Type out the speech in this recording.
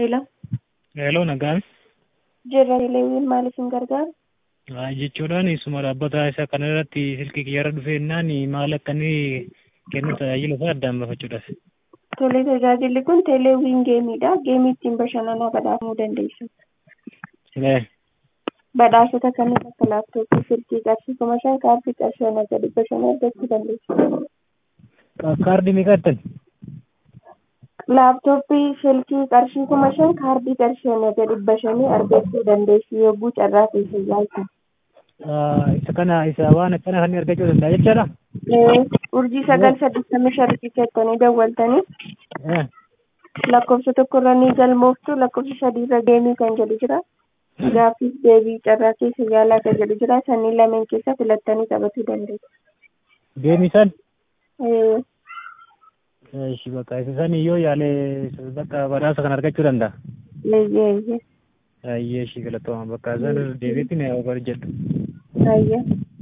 Hello. Hello, nagaan. Jirra Leewwiin maaliif hin gargaaru? Jechuudhaan isuma dhaabbata isa kana irratti silkii kiyyarra dhufeennaan maal akka inni kennu tajaajila isaa addaan baafachuudhaaf. Tole tajaajilli kun teeleewwiin geemiidha. Geemii ittiin bashannanaa badhaafamuu dandeessu. Badhaasota kanneen akka laaptooppii, silkii qarshii kuma shan kaardii qarshii ana gadi bashannaa argachuu dandeessu. Kaardii meeqa argattan? Laaptooppii, silkii qarshii kuma shan kaardii qarshii ana gadi bashannee argachuu dandeessu yogguu carraa keessa jiraatan. Isa kana isa waan akkana kan argachuu danda'a jechaadha? Urjii sagal saddeettamii sharrii jettanii dawwaltanii lakkoofsa tokkorra ni galmooftu lakkoofsa sadiirra geemii kan jedhu jira. Gaaffiif deebii carraa keessa yaalaa kan jedhu jira. Sanniin lameen keessa filattanii taphachuu dandeessu. Geemii san? Ishi bakka isa san yoo yaale bakka badhaasa kan argachuu danda'a. Eeyyee eeyyee. Ayyee ishii galatooma bakka san deebiitti na hojjedhu. Ayyee.